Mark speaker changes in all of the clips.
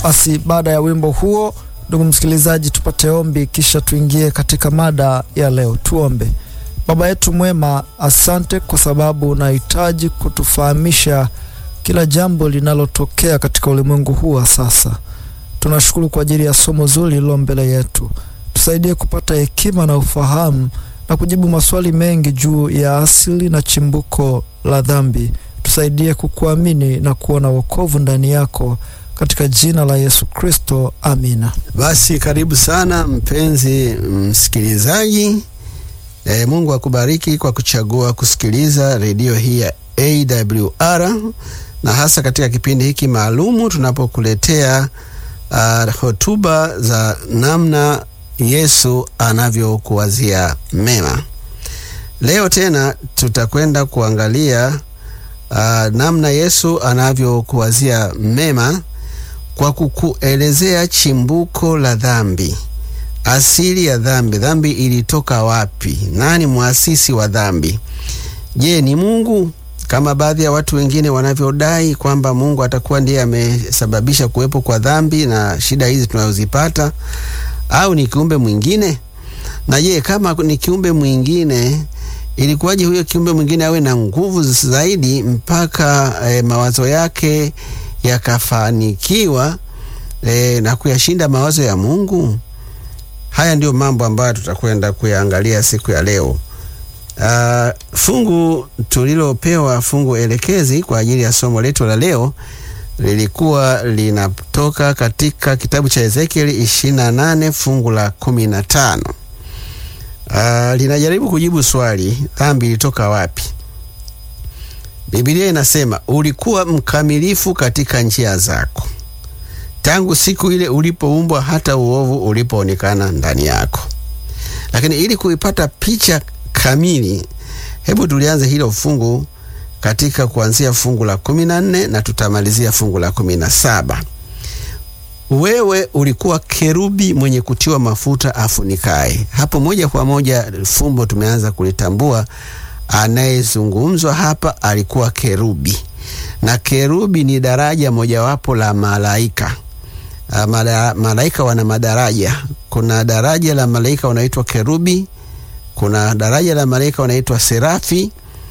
Speaker 1: Basi baada ya wimbo huo, ndugu msikilizaji, tupate ombi, kisha tuingie katika mada ya leo. Tuombe. Baba yetu mwema, asante kwa sababu unahitaji kutufahamisha kila jambo linalotokea katika ulimwengu huu wa sasa. Tunashukuru kwa ajili ya somo zuri lililo mbele yetu. Tusaidie kupata hekima na ufahamu na kujibu maswali mengi juu ya asili na chimbuko la dhambi. Tusaidie kukuamini na kuona wokovu ndani yako katika jina la Yesu Kristo, amina.
Speaker 2: Basi karibu sana mpenzi msikilizaji. E, Mungu akubariki kwa kuchagua kusikiliza redio hii ya AWR na hasa katika kipindi hiki maalumu tunapokuletea uh, hotuba za namna Yesu anavyokuwazia mema. Leo tena tutakwenda kuangalia uh, namna Yesu anavyokuwazia mema kwa kukuelezea chimbuko la dhambi, asili ya dhambi. Dhambi ilitoka wapi? Nani mwasisi wa dhambi? Je, ni Mungu kama baadhi ya watu wengine wanavyodai kwamba Mungu atakuwa ndiye amesababisha kuwepo kwa dhambi na shida hizi tunazozipata, au ni kiumbe mwingine? Na je, kama ni kiumbe mwingine, ilikuwaje huyo kiumbe mwingine awe na nguvu zaidi mpaka eh, mawazo yake yakafanikiwa eh, na kuyashinda mawazo ya Mungu? Haya ndiyo mambo ambayo tutakwenda kuyaangalia siku ya leo. Uh, fungu tulilopewa fungu elekezi kwa ajili ya somo letu la leo lilikuwa linatoka katika kitabu cha Ezekieli 28 fungu la 15. Uh, linajaribu kujibu swali, dhambi ilitoka wapi? Biblia inasema ulikuwa mkamilifu katika njia zako tangu siku ile ulipoumbwa hata uovu ulipoonekana ndani yako. Lakini ili kuipata picha kamili, hebu tulianze hilo fungu katika kuanzia fungu la kumi na nne na tutamalizia fungu la kumi na saba. Wewe ulikuwa kerubi mwenye kutiwa mafuta afunikaye. Hapo moja kwa moja fumbo tumeanza kulitambua. Anayezungumzwa hapa alikuwa kerubi, na kerubi ni daraja mojawapo la malaika. Mala, malaika wana madaraja. Kuna daraja la malaika wanaitwa kerubi kuna daraja la malaika wanaitwa serafi.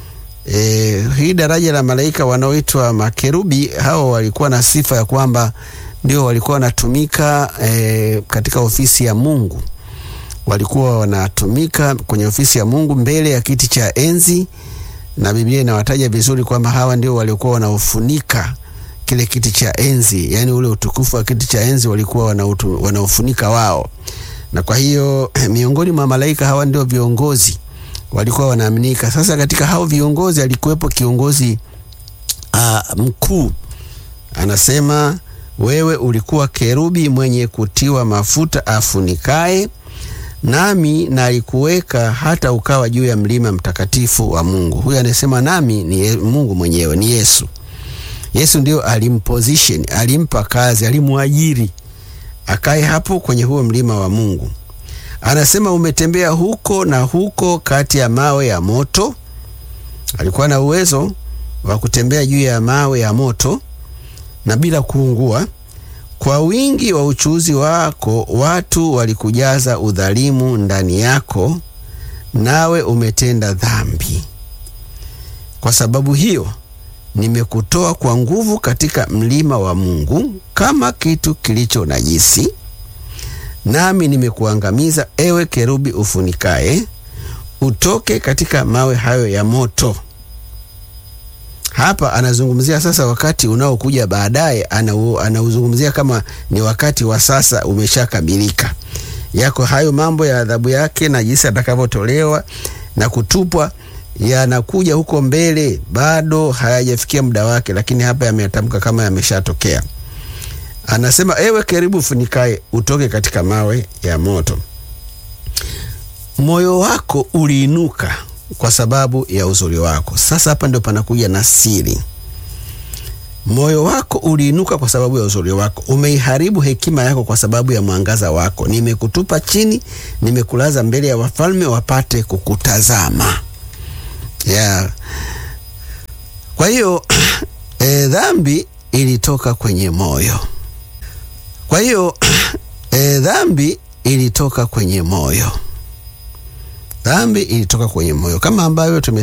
Speaker 2: E, hii daraja la malaika wanaoitwa makerubi, hao walikuwa na sifa ya kwamba ndio walikuwa wanatumika e, katika ofisi ya Mungu. Walikuwa wanatumika kwenye ofisi ya Mungu mbele ya kiti cha enzi, na Biblia inawataja vizuri kwamba hawa ndio walikuwa wanaofunika kile kiti cha enzi, yani ule utukufu wa kiti cha enzi walikuwa wanaofunika wao na kwa hiyo miongoni mwa malaika hawa ndio viongozi walikuwa wanaaminika. Sasa katika hao viongozi alikuwepo kiongozi uh, mkuu, anasema wewe ulikuwa kerubi mwenye kutiwa mafuta afunikaye, nami nalikuweka hata ukawa juu ya mlima mtakatifu wa Mungu. Huyu anasema nami ni Mungu mwenyewe, ni Yesu. Yesu ndio alimposition, alimpa kazi, alimwajiri akae hapo kwenye huo mlima wa Mungu. Anasema umetembea huko na huko kati ya mawe ya moto. Alikuwa na uwezo wa kutembea juu ya mawe ya moto na bila kuungua. Kwa wingi wa uchuzi wako watu walikujaza udhalimu ndani yako, nawe umetenda dhambi. Kwa sababu hiyo nimekutoa kwa nguvu katika mlima wa Mungu kama kitu kilicho najisi, nami nimekuangamiza, ewe kerubi ufunikaye, utoke katika mawe hayo ya moto. Hapa anazungumzia sasa wakati unaokuja baadaye, anauzungumzia kama ni wakati wa sasa umeshakamilika. Yako hayo mambo ya adhabu yake na jinsi atakavyotolewa na kutupwa yanakuja huko mbele, bado hayajafikia muda wake, lakini hapa yametamka kama yameshatokea. Anasema, ewe kerubi ufunikaye, utoke katika mawe ya moto. Moyo wako uliinuka kwa sababu ya uzuri wako. Sasa hapa ndio panakuja na siri. Moyo wako uliinuka kwa sababu ya uzuri wako, umeiharibu hekima yako kwa sababu ya mwangaza wako. Nimekutupa chini, nimekulaza mbele ya wafalme wapate kukutazama. Yeah. Kwa hiyo e, dhambi ilitoka kwenye moyo. Kwa hiyo e, dhambi ilitoka kwenye moyo. Dhambi ilitoka kwenye moyo kama ambavyo tume